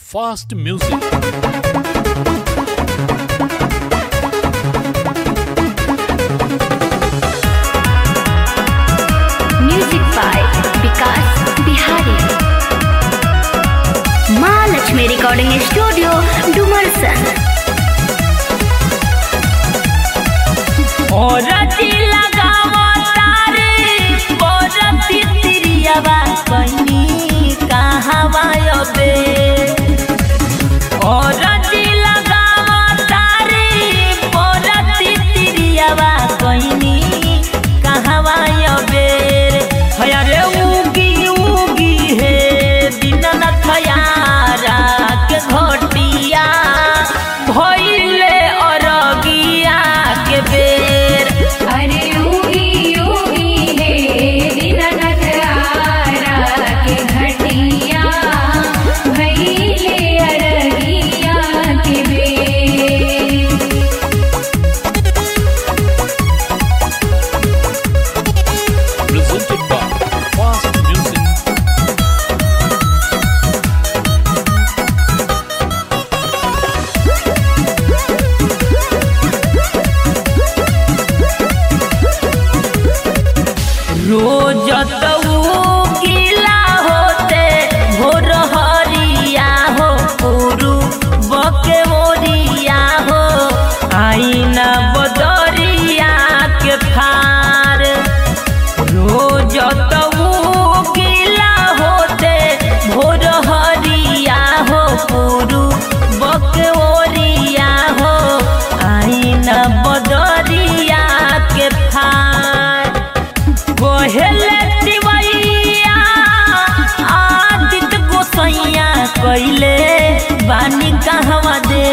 fast music. Music by Vikas Bihari Mahalakshmi recording studio Dumarsan औरती लगावो तारे औरती तिरियावा कनी कहवा अबे औरती लगावो तारे औरती तिरियावा कनी कहवा अबे हया रे उगी उगी हे दीननाथ यारा के घटिया भइले अरगिया के बेर अरे योगी योगी हे दीननाथ आरा के घटिया भैले अरगिया के बेर Presented by Fast Music. रोज तऊ गीला होते भोर हरिया हो पुरु बके मोरिया हो आईना बदरिया के फार रोज तऊ गीला होते भोर हरिया हो पुरु बके ओरिया हो आईना बदरिया के फार कोहेले दिवैया आदित गोसैया कैले बानी कहवा दे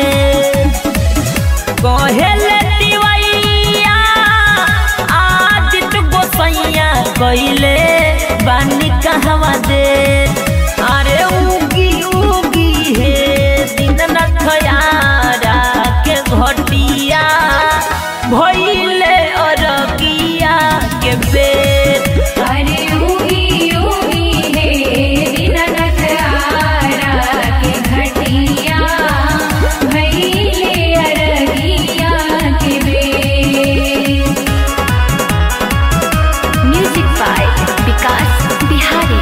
कोहेले दिवैया आदित गोसैया कैले बानी कहवा दे अरे उगी उगी हे दीननाथ यारा के घटिया भइले अरगिया के बेर अरे योगी योगी हे दीननाथ आरा के घटिया भैले अरगिया के बेर म्यूजिक बाय विकास बिहारी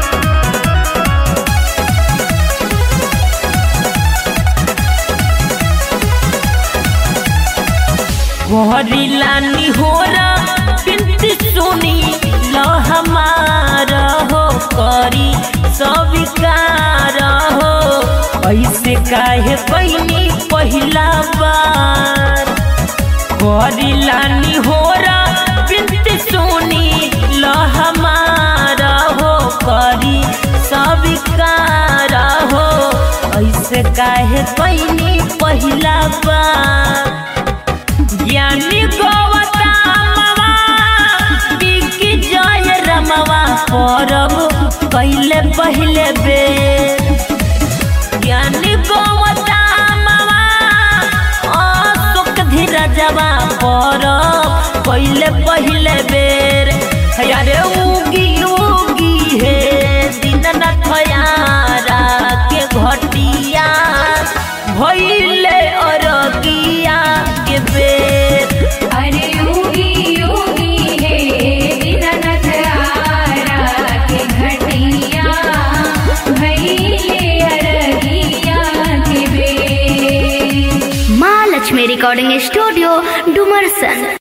कोहरीला निहोरा बिनती सुनी लो हमारा हो करी स्वीकार हो ऐसे काहे कैनी पहिला बार कोहरीला निहोरा बिनती सुनी लो हमारा हो करी स्वीकार हो ऐसे काहे कैनी पहिला बार ज्ञानी गोवतामवा बिकी जय रमवा परब कैले पहिले बेर ज्ञानी गोवतामवा अशोक धीरजवा परब कैले पहिले बेर अरे उगी उगी हे दीननाथ यारा के घटिया भइले अरगिया के बेर अरे योगी योगी हे दीननाथ आरा के घटिया भैले अरगिया के बेर महालक्ष्मी रिकॉर्डिंग स्टूडियो डुमरसन